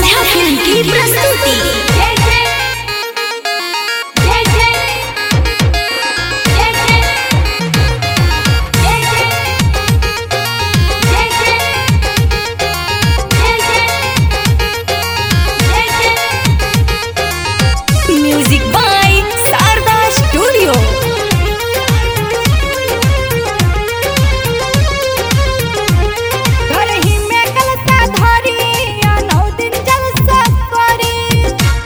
Neha film की प्रस्तुति जय जय जय जय जय जय जय जय जय जय जय म्यूजिक बाय शारदा स्टूडियो घर ही में कलता धरी या नौ दिन जलसा करी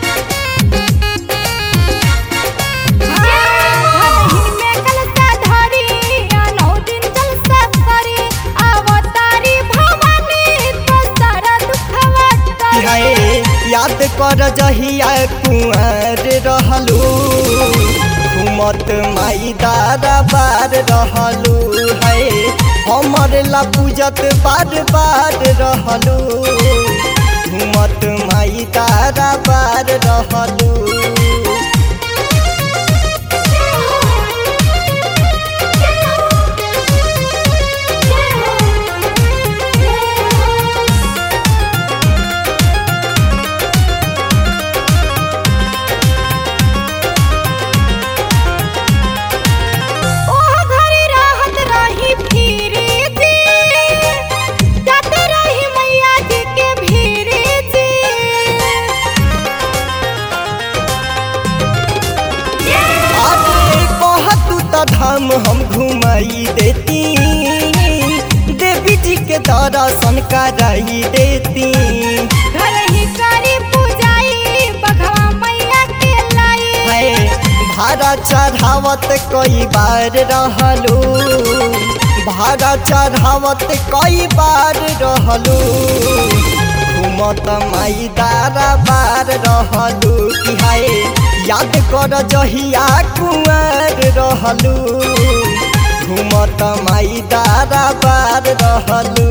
घर ही में कलता धरी या नौ दिन जलसा करी अवतारी भवानी तो सारा दुखवा टरी हाय याद कर जहिया कुंवर रहलू घूमत माई दादा बार रहलू है हमर ला पूजत बार बार रहलू घूमत माई दादा बार रहलू ओह घरी रहत रही फिरी जी जाते रही मैया जी के भीरी जी अरे कहतू त धाम हम घुमाई देती देवी जी के दर्शन कराई देती घर ही करी पूजाई बघवा मैया के लाई है भाड़ा चढ़ावत कई बार रहलू भाड़ा चढ़ावत कई बार रहलू घूमत माई दारा बार रहलू कि हाय याद कर जहिया कुंवर रहलू घूमत माई दारा बार रहलू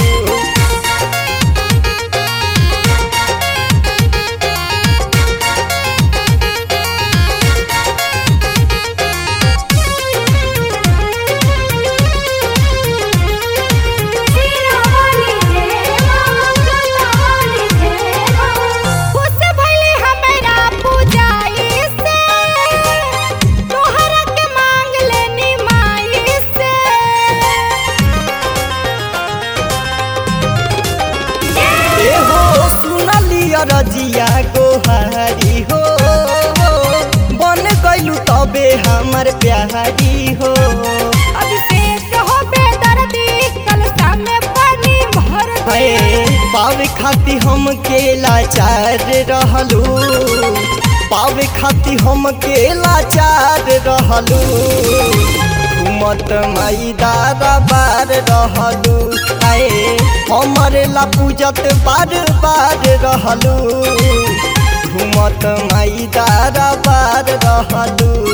खुश भइली हमरा पूजाई से तोहरा के मांग लेनी माई से ए हो सुनलिया रजिया गोहारी हो बन गइलू तबे हमर प्यारी हो अभिषेक हो बेदर्दी कलशा में पानी भर दे है पावे खाती हम के लाचार रहलू पावे खाती हम के लाचार रहलू घूमत माई दादा बार रहलू आए हमर ला पूजत बार बार रहलू घूमत माई दादा बार रहलू